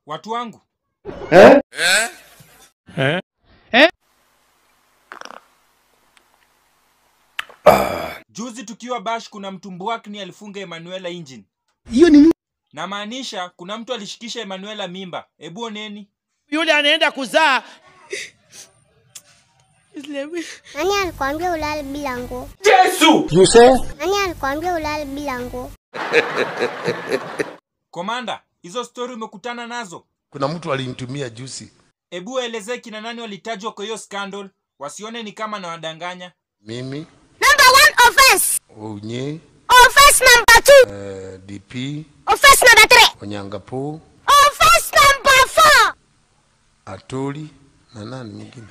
Watu wangu, juzi tukiwa Bash, kuna mtu Mbwakni alifunga Emanuela engine. hiyo ni Namaanisha kuna mtu alishikisha Emanuela mimba. Ebu oneni. yule anaenda kuzaa Nani alikwambia ulale bila nguo? you say Nani alikwambia ulale bila nguo? Komanda, hizo stori umekutana nazo? kuna mtu alinitumia juzi Ebu elezee kina nani walitajwa kwa hiyo scandal, wasione ni kama nawadanganya. mimi Number one offense. unye Offense number two. uh, dp Offense number three. onyangapo Offense number four. atoli na nani mwingine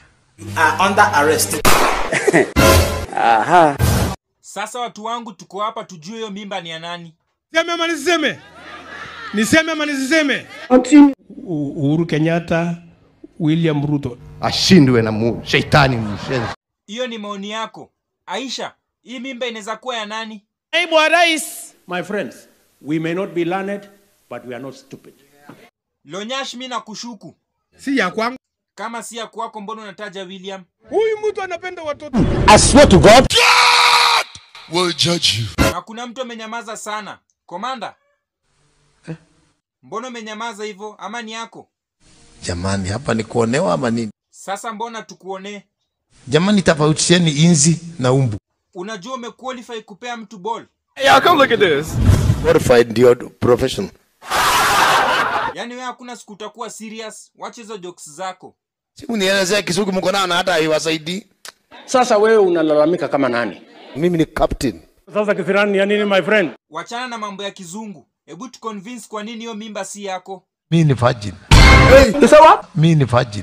Sasa watu wangu, tuko hapa tujue hiyo mimba ni ya nani. Niseme ama nisiseme? Niseme ama nisiseme? U- Uhuru Kenyatta, William Ruto. ashindwe na mu, sheitani mshenzi Hiyo ni maoni yako. Aisha, hii mimba inaweza kuwa ya nani? naibu wa rais My friends, we may not be learned, but we are not stupid. Lonyash, mi na kushuku Si ya kwangu. kama si ya kwako, mbona unataja William? Huyu mtu anapenda watoto. I swear to God will judge you Na kuna mtu amenyamaza sana. Komanda, mbona umenyamaza hivyo? Ama ni yako? jamani hapa ni kuonewa ama nini Sasa mbona tukuonee? jamani tofautisheni inzi na umbu Unajua umequalify kupea mtu ball, qualified ndio profession yaani wewe hakuna siku utakuwa serious. Wacha hizo jokes zako. simu nielezea kisugu mko nao na hata haiwasaidii Sasa wewe unalalamika kama nani? mimi ni captain Sasa kisirani ni ya nini my friend? Wachana na mambo ya kizungu. Hebu tuconvince kwa nini hiyo mimba si yako. mi ni virgin mi ni virgin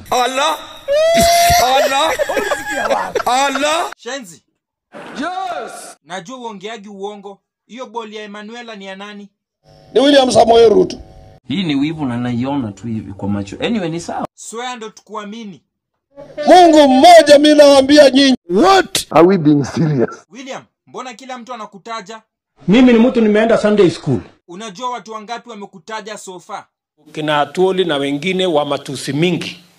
Shenzi. Yes. Najua uongeagi uongo. Hiyo boli ya Emanuela ni ya nani? ni William Samoei Ruto hii ni wivu na naiona tu hivi kwa macho anyway ni sawa Swear ndo tukuamini. Mungu mmoja mimi nawaambia nyinyi what are we being serious William, mbona kila mtu anakutaja? Mimi ni mtu nimeenda Sunday school. Unajua watu wangapi wamekutaja so far? Kina Atuoli na wengine wa matusi mingi.